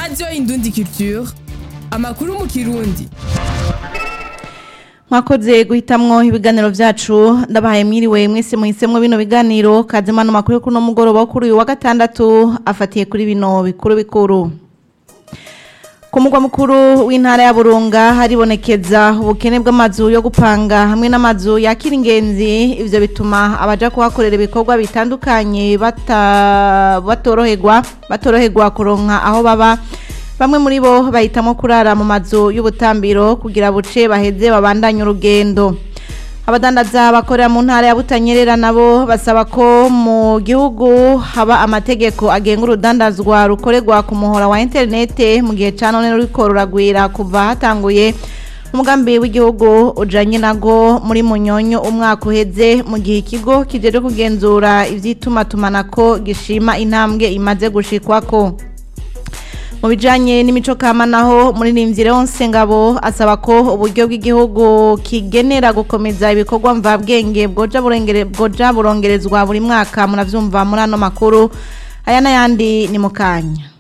radiyo indundi culture amakuru mu kirundi mwakoze guhitamwo ibiganiro vyacu ndabahaye mwiriwe mwese muhisemwo bino biganiro kazima no makuru kuno mugoroba wo kuri uyu wa gatandatu afatiye kuri bino bikuru bikuru ku mugwa mukuru w'intara ya burunga haribonekeza ubukene bw'amazu yo gupanga hamwe n'amazu yakira ingenzi ivyo bituma abaja kuhakorera ibikorwa bitandukanye bata- batoroherwa batoroherwa kuronka aho baba bamwe muri bo bahitamo kurara mu mazu y'ubutambiro kugira buce baheze babandanye urugendo abadandaza bakorera mu ntara ya butanyerera nabo basaba ko mu gihugu haba amategeko agenga urudandazwa rukorerwa ku muhora wa interinete mu gihe ca none ruriko ruragwira kuva hatanguye umugambi w'igihugu ujanye nago muri munyonyo umwaka uheze mu gihe ikigo kijeje kugenzura ivy'itumatumanako gishima intambwe imaze gushikwako mu bijanye n'imico kama naho muri nimvire wonse ngabo asaba ko uburyo bw'igihugu kigenera gukomeza ibikorwa mvabwenge bwoja burengere bwoja burongerezwa buri mwaka muravyumva muri ano makuru aya n'ayandi ni mu kanya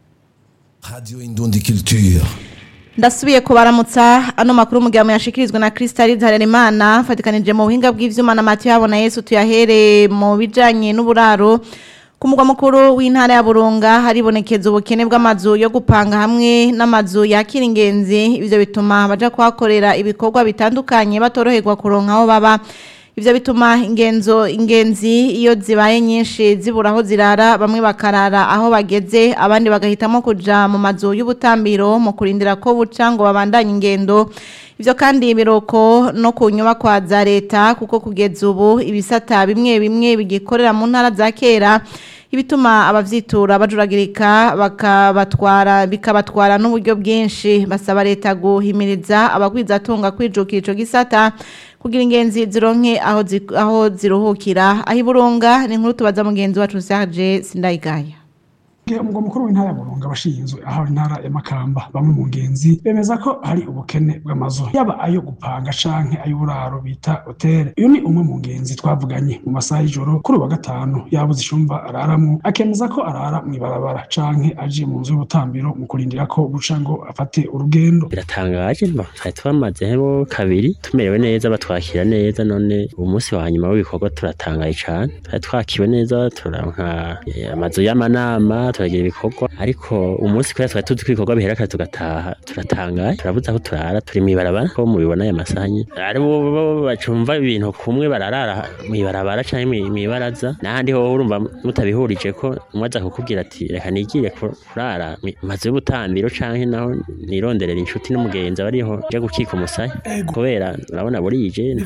Radio Indundi Culture. ndasubiye kubaramutsa ano makuru mugihe muyashikirizwa na Crystal Harerimana fatikanije mu buhinga bw'ivyuma na Mathieu Habona Yesu tuyahere mu bijanye n'uburaro ku mugwa mukuru w'intara ya Burunga haribonekeza ubukene bw'amazu yo gupanga hamwe n'amazu yakira ingenzi ivyo bituma baja kuhakorera ibikorwa bitandukanye batoroherwa kuronka aho baba ivyo bituma ingenzo ingenzi iyo zibaye nyinshi zibura aho zirara bamwe bakarara aho bageze abandi bagahitamo kuja mu mazu y'ubutambiro mu kurindira ko buca ngo babandanye ingendo ivyo kandi biroko no ku nyubakwa za leta kuko kugeza ubu ibisata bimwe bimwe bigikorera mu ntara za kera ibituma abavyitura bajuragirika bakabatwara bikabatwara n'uburyo bwinshi basaba leta guhimiriza abagwizatunga kwijukira ico gisata kugira ingenzi zironke aho zi- aho ziruhukira aho iburunga ni inkuru tubaza mugenzi wacu Serge Sindayigaya umugwa mukuru w'intara ya burunga abashinzwe aho intara ya makamba bamwe mu ngenzi bemeza ko hari ubukene bw'amazu yaba ayo gupanga canke ay'uburaro bita hoteli uyu ni umwe mu ngenzi twavuganye mu masaha y'ijoro kuri uyu wa gatanu yabuze icumba araramwo akemeza ko arara mw'ibarabara canke aje mu nzu y'ubutambiro mu kurindira ko buca ngo afate urugendo biratangaje mba twari twamazeho kabiri tumerewe neza batwakira neza none uyu munsi wa nyuma w'ibikorwa turatangaye cane twari twakiwe neza turanka eh, amazu y'amanama turagira ibikorwa ariko umunsi kubera twari tuzi ko ibikorwa bihera kare tugataha turatangaye turabuze aho turara turi mw'ibarabara ko mubibona aya masaha nyene ari bo bo bacumva ibintu kumwe bararara mw'ibarabara canke mwi- mw'ibaraza n'ahandi ho urumva mutabihurije ko umwe aza kukubwira ati reka nigire ku- kurara mu mazu y'ubutambiro canke naho nironderera inshuti n'umugenzi abariho nje gukika umusaya kubera urabona burije